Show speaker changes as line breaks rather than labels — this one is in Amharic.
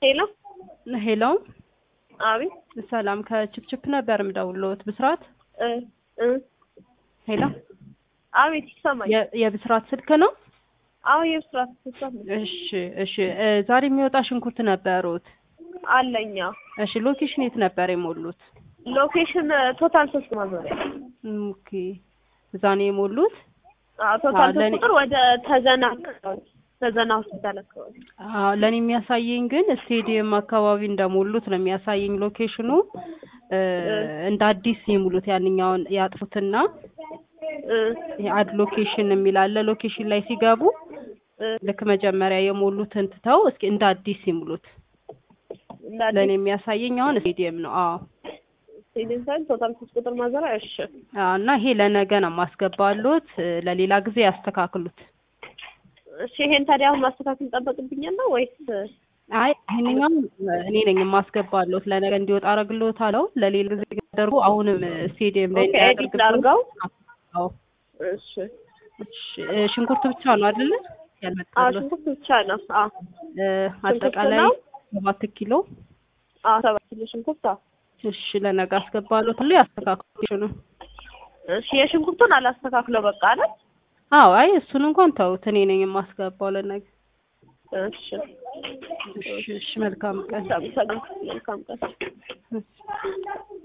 ሄሎ
ሄሎ
አቤት
ሰላም ከችፕችፕ ነበር የምደውልዎት ብስራት
እ እ
ሄሎ
አቤት ይሰማኝ።
የ- የብስራት ስልክ ነው
አዎ የብስራት ስልክ
እሺ እሺ እ ዛሬ የሚወጣ ሽንኩርት ነበሩት
አለኛ
እሺ ሎኬሽን የት ነበር የሞሉት
ሎኬሽን ቶታል ሶስት ማዞሪያ
ኦኬ እዛ ነው የሞሉት
አዎ ቶታል
አዎ፣
ሶስት
ለኔ-
ቁጥር ወደ ተዘና አካባቢ ተዘና ሆስፒታል አካባቢ
አዎ ለእኔ የሚያሳየኝ ግን ስቴዲየም አካባቢ እንደሞሉት ነው የሚያሳየኝ ሎኬሽኑ እ እንደ አዲስ የሙሉት ያንኛውን ያጥፉትና
እ
አድ ሎኬሽን የሚል አለ ሎኬሽን ላይ ሲገቡ
እ
ልክ መጀመሪያ የሞሉትን ትተው እስኪ እንደ አዲስ ይሙሉት
እንዳለ
ለእኔ የሚያሳየኝ አሁን ስቴዲየም ነው አዎ
ስቴዲየም ሳይሆን ቶታል ሶስት ቁጥር ማዞሪያ እሺ
አዎ እና ይሄ ለነገ ነው የማስገባሉት እ ለሌላ ጊዜ ያስተካክሉት
እሺ ይሄን ታዲያ አሁን ማስተካከል ይጠበቅብኛል ነው ወይስ
አይ ይሄንኛው እኔ ነኝ የማስገባሉት ለነገ እንዲወጣ አረግልዎታለሁ ለሌላ ጊዜ ያደርጉ አሁንም ስቴዲየም ላይ
ኦኬ ኤዲት ላድርገው
አዎ
እሺ
እሺ እ ሽንኩርት ብቻ ነው አይደለ
አዎ
ያልመጣሉት
ሽንኩርት ብቻ ነው አዎ
እ አጠቃላይ
ነው?
ሰባት ኪሎ
አዎ ሰባት ኪሎ ሽንኩርት አዎ
እሺ ለነገ አስገባሉት ሁሉ ያስተካክሉ ነው
እሺ የሽንኩርቱን አላስተካክለው በቃ አይደል
አዎ አይ እሱን እንኳን ተውት እኔ ነኝ የማስገባው ለነገ
እሺ
እሺ እሺ መልካም ቀን
ሰላም ሰላም መልካም ቀን
እሺ